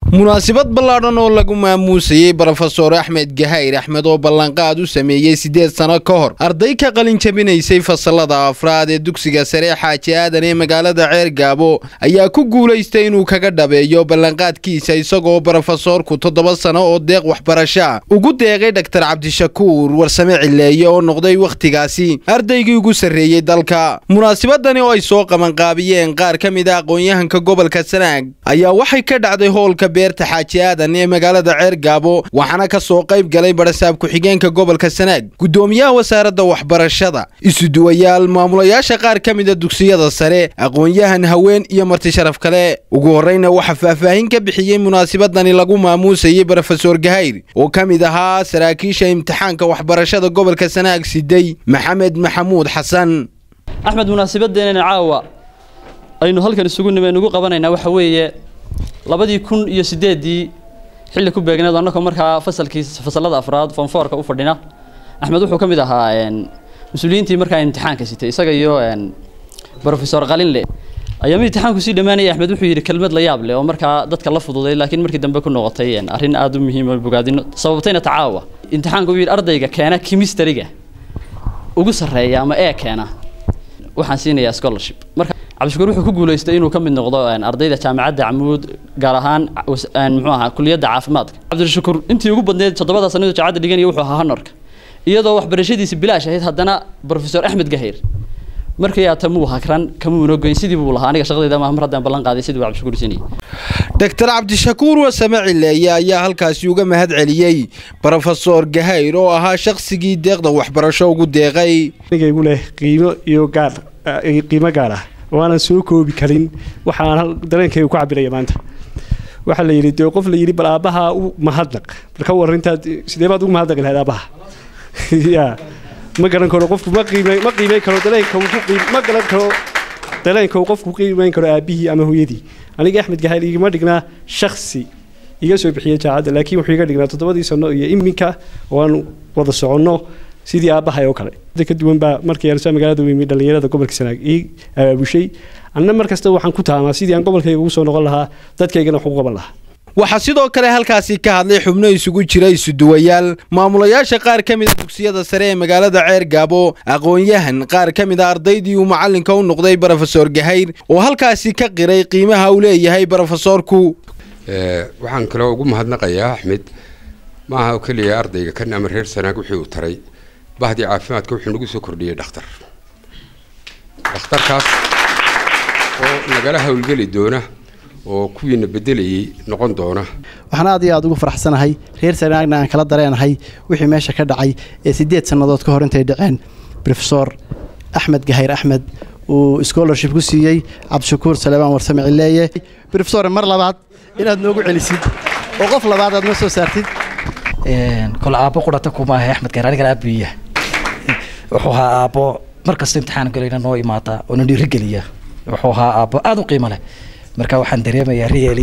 munaasabad ballaadhan oo lagu maamuusayey brofesor axmed gahayr axmed oo ballanqaad u sameeyey siddeed sano ka hor arday ka qalin jabinaysay fasalada afraad ee dugsiga sare xaaji aadan ee magaalada ceer gaabo ayaa ku guulaystay inuu kaga dhabeeyo ballanqaadkiisa isagoo brofesoorku toddoba sano oo deeq waxbarasha ugu deeqay dhaktar cabdishakuur warsame cileeye oo noqday wakhtigaasi ardaygii ugu sarreeyey dalka munaasabadani oo ay soo qabanqaabiyeen qaar ka mid a aqoon-yahanka gobolka sanaag ayaa waxay ka dhacday hoolka beerta xaaji aadan ee magaalada ceer gaabo waxaana ka soo qayb galay barasaab ku-xigeenka gobolka sanaag guddoomiyaha wasaaradda waxbarashada isuduwayaal maamulayaasha qaar ka mida dugsiyada sare aqoon-yahan haween iyo marti sharaf kale ugu horreyna waxaa faahfaahin ka bixiyey munaasabadani lagu maamuusayey brofesor gahayr oo ka mid ahaa saraakiisha imtixaanka waxbarashada gobolka sanaag siday maxamed maxamuud xasan axmed munaasabadeenana caawa aynu halkan isugu nimeen ugu qabanaynaa waxa weeye labadii kun iyo sideedii xilli ku beegneed annagoo markaa fasalkii fasalada afraad fonfoorka u fadhina axmed wuxuu ka mid ahaa mas-uuliyiintii markaa imtixaanka sitay isaga iyo brofesor qalinle ayaama imtixaanku sii dhammaanaya axmed wuxuu yidhi kelmad la yaab leh oo markaa dadka la fududay laakiin markii dambe ku noqotay arrin aada u muhiim oo bogaadino sababtayna tacaawa imtixaanka uu yidhi ardayga keena kimistariga ugu sarreeya ama ee keena waxaan siinayaa scholarship marka cabdishakuur wuxuu ku guulaystay inuu ka mid noqdo ardayda jaamacadda camuud gaar ahaan muxuu ahaa kuliyadda caafimaadka cabdishakuur intii ugu badneed toddobada sanadoo jaamacadda dhiganaya wuxuu ahaa honorka iyadoo waxbarashadiisi bilaash ahayd haddana brofesor axmed gahayr markii aata muu hakran kamuuna goyn sidii buu lahaa aniga shaqadayda mar haddaan ballan qaaday sidii buu cabdishakuur siinayay doctor cabdishakuur wasame cileeye ayaa halkaasi uga mahad celiyey brofesor gahayr oo ahaa shaqsigii deeqda waxbarasho ugu deeqay aniga leh qiimo iyo gaar qiimo gaar ah oo aanan soo koobi karin waxaan dareenkayga ku cabiraya maanta waxaa la yidhi dee qof la yidhi bal aabbaha u mahadnaq bal ka warintaad sidee baad ugu mahadnaqi lahayd aabbaha ya ma garan karo qofku ma qiimay ma qiimeyn karo dareenka uu ku qiim ma garan karo dareenka uu qofku qiimeyn karo aabbihii ama hooyadii aniga axmed gahayl igama dhignaa shaksi iga soo bixiyay jaacadda laakiin wuxuu iga dhignaa toddobadii sano iyo iminka oo aan wada soconno sidii aabbahay oo kale ka duwan baa markii arsa magaalada weymi dhallinyarada gobolka sanaag ii abaabushay anna mar kasta waxaan ku taamaa sidii aan gobolkayga ugu soo noqon lahaa dadkaygana wax ugu qaban lahaa waxaa sidoo kale halkaasi ka hadlay xubno isugu jira isuduwayaal maamulayaasha qaar ka mid a dugsiyada sare ee magaalada ceer gaabo aqoon-yahan qaar ka mid a ardaydii uu macallinka u noqday brofesor gahayr oo halkaasi ka qiray qiimaha uu leeyahay brofesorku waxaan kaloo ugu mahadnaqayaa axmed maaha oo keliya ardayga kan ama reer sanaag wixii uu taray bahdii caafimaadka wuxuu nagu soo kordhiyey dhakhtar dhakhtarkaas oo nagala howlgeli doona oo kuwiina bedelayay noqon doona waxaan aad iyo aad ugu faraxsanahay reer sanaagna aan kala dareenahay wixii meesha ka dhacay ee siddeed sannadood ka hor intay dhaceen brofesor axmed gahayr axmed uu scholarship ku siiyey cabdishakuur saleebaan warsame cileeye brofesor mar labaad inaad noogu celisid oo qof labaad aad noo soo saartid kole aabbo qurata kuma ahay axmed gahayr anigan aabiya wuxuu ahaa aabbo markasta imtixaan galayna noo imaata oo na dhiirigeliya wuxuu ahaa aabbo aada u qiimo leh marka waxaan dareemayaa reeli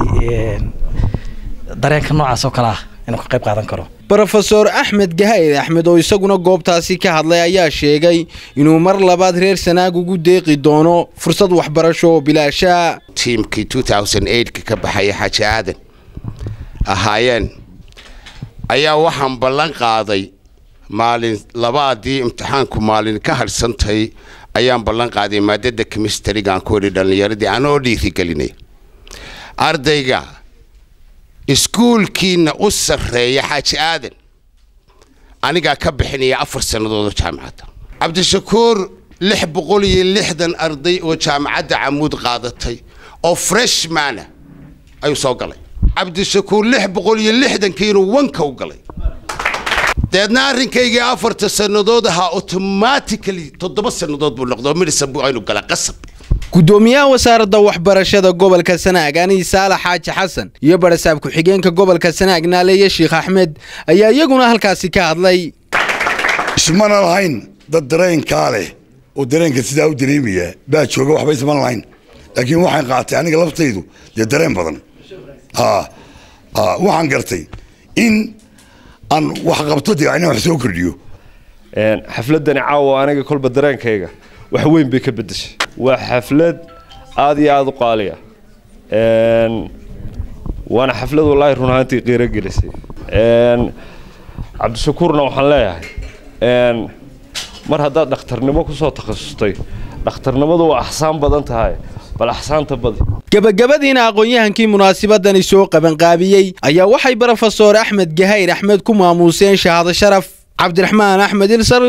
dareenka noocaas oo kale ah inuu ka qayb qaadan karo brofesor axmed gahayr axmed oo isaguna goobtaasi ka hadlay ayaa sheegay inuu mar labaad reer sanaag ugu deeqi doono fursad waxbarasho oo bilaasha tiimkii ka ka baxaya xaaji aadan ahaayeen ayaa waxaan ballan qaaday maalin labaadii imtixaanku maalin ka hadhsantay ayaan ballan qaaday maadada kimistarigaan ku idhi dhallinyaradii anoo dhiirigelinay ardayga iskuulkiina u sarreeya xaaji aadan anigaa ka bixinaya afar sannadood oo jaamacadda cabdishakuur lix boqol iyo lixdan arday oo jaamacadda camuud qaadatay oo freshmana ayuu soo galay cabdishakuur lix boqol iyo lixdankiinuu wanka u galay deedna arrinkaygii afarta sannadood ahaa automatically toddoba sannadood buu noqdo midhisan buu aynu gala qasab guddoomiyaha wasaaradda waxbarashada gobolka sanaag ani saalax xaaji xasan iyo barasaab ku-xigeenka gobolka sanaag naaleeye sheekh axmed ayaa iyaguna halkaasi ka hadlay ismana lahayn dad dareenkaa leh oo dareenka sidaa u dareemaya baa jooga waxba isman lahayn laakiin waxaan qaatay aniga laftaydu dee dareen badan waxaan gartay in aan wax qabto dee inaan wax soo kordhiyo xafladani caawa aniga kolba dareenkayga wax weyn bay ka bedeshay waa xaflad aada iyo aada u qaaliya waana xaflad wallaahi run ahaantii qiiro gelisay cabdishakuurna waxaan leeyahay mar haddaad dhakhtarnimo kusoo takhasustay dhakhtarnimadu waa axsaan badan tahay bal axsaanta badi gebagabadiina aqoon-yahankii munaasabadani soo qabanqaabiyey ayaa waxay brofesor axmed gahayr axmed ku maamuuseen shahaado sharaf cabdiraxmaan axmed ilsar